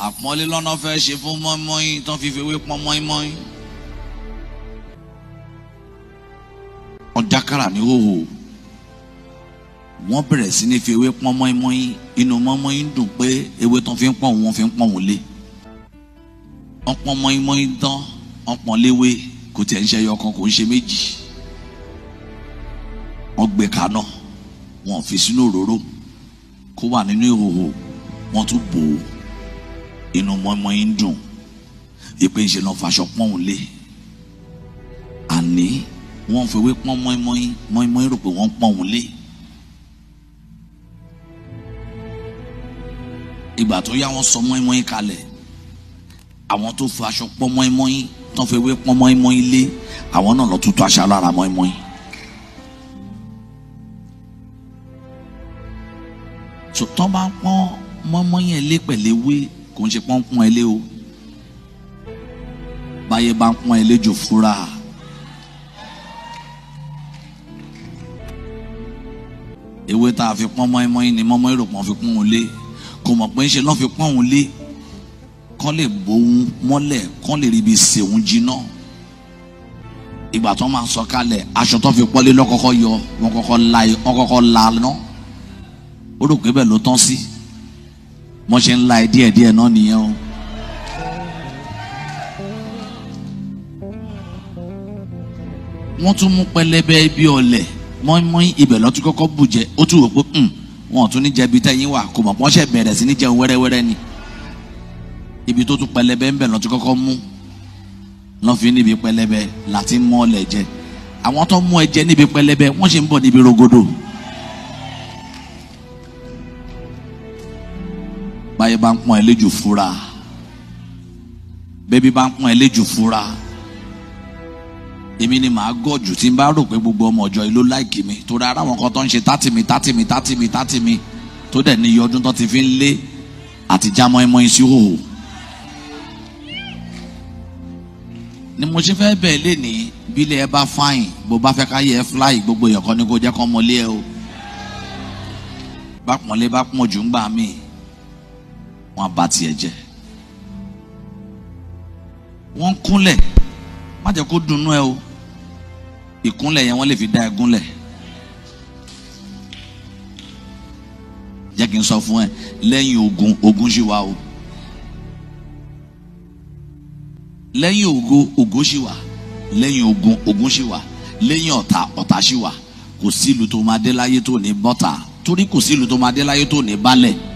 àpọ́nlé lọ́nà fẹ́ ṣe fún mọ́ínmọ́ín tán fi fewé pọ́n mọ́ínmọ́ín. wọ́n dákàrà ní hòhò wọ́n bẹ̀rẹ̀ sí ní fi ewé pọ́n mọ́ínmọ́ín inú mọ́ínmọ́ín dùn pé ewé tán fi ń pọ́n òun wọ́n fi ń pọ́n òun lé wọ́n pọ́n mọ́ínmọ́ín tán wọ́n pọ́n léwé kò tiẹ̀ ń ṣe ẹyọ kan kò ń ṣe méjì wọ́n gbé kaná wọ́n fi sínú òróró kó wà nínú ìhòhò wọ́n tún bò ó inú mọ́ínmọ́ín dùn ìpè ń ṣe lọ́n faṣọ pọ́n òun lé àní wọ́n fi ewé pọ́n mọ́ínmọ́ín mọ́ínmọ́ín rò pé wọ́n pọ́n òun lé. ìgbà tó yá wọn sọ mọ́ínmọ́ín kalẹ̀ àwọn tó fi aṣọ pọ́n mọ́ínmọ́ín tó fi ewé pọ́n mọ́ínmọ́ín lé àwọn náà lọ tutù aṣọ lára mọ́ínmọ́ín. sọtọ́ bá ń pọ́n mọ́ínmọ́ín ẹ̀ lé pẹ̀lẹ́wé kò ń ṣe pọ́n pọ́n ẹ lé o báyé bá ń pọ́n ẹ lé jò fúra. ewé tá a fi pọ́n mọ́ínmọ́ín ni mọ́ínmọ́ín rò pọ́n fi pọ́n òun lé kò mọ̀ pé ń ṣe lọ́n fi pọ́n òun lé kán lè bóun mọ́lẹ̀ kán lè rí ibi sè òun jiná ìgbà tó máa sọ kalẹ̀ aṣọ tó fi pọ́lé lọ́kọ́kọ́ yọ wọ́n kọ́kọ́ la wọ́n kọ́kọ́ la ná ó rò pé bẹ́ẹ̀ ló tán sí wọ́n ṣe ń la ẹ díẹ̀ díẹ̀ náà nìyẹn o. wọ́n tún mú pẹlẹbẹ ibi ọ̀lẹ̀ mọ́ínmọ́ín ibẹ̀ lọ́tún kọ́kọ́ bù jẹ ó tún wò pé wọn ò tún ní jẹbi tẹ́yìn wà kò mọ̀ pọ́n ṣẹ̀ bẹ̀rẹ̀ sí ní jẹun wẹ́rẹ́wẹ́rẹ́ ni ibi tó tún pẹlẹbẹ ń bẹ̀ lọ́tún kọ́kọ́ mú lọ́n fi níbi pẹlẹbẹ láti mọ́ ọ lẹ̀ jẹ àwọn tó mú ẹ jẹ níbi pẹlẹbẹ wọ́n ṣe ń bọ̀ níbi rogodo. báyìí bá ń pọ́n ẹ léjù fúra bébí bá ń pọ́n ẹ léjù fúra èmi ni màá gọ̀jù tí n bá rò pé gbogbo ọmọ ọjọ́ yìí ló láìkì mi torí ara àwọn kan tó ń ṣe tátì mi tátì mi tátì mi tátì mi tó dẹ̀ ní iye ọdún tó ti fi ń lé àti já mọ́ínmọ́ín sí hòhò. ni mo ṣe fẹ́ bẹ́ẹ̀ lé ní bílẹ̀ ẹ bá fáyìn bó bá fẹ́ ká yẹ ẹ fúláì gbogbo èèyàn kan ní kó jẹ́ kó mọlé ẹ o bá pọ̀nlé bá pọ̀n jù ń gbà mí wọ́n bá tiẹ̀ jẹ́ wọ́n ń kúnlẹ̀ má jẹ́ kó dunnú ẹ o ìkúnlẹ̀ yẹn wọ́n lè fi dá ẹ gúnlẹ̀ jẹ́ kí n sọ fún ẹ lẹ́yìn ogun ogun ṣì wà o lẹ́yìn ogo ogo ṣì wà lẹ́yìn ogun ogun ṣì wà lẹ́yìn ọ̀tá ọ̀tá ṣì wà kò sí ìlú tó máa dé láyé tó ní bọ́tà torí kò sí ìlú tó máa dé láyé tó ní balẹ̀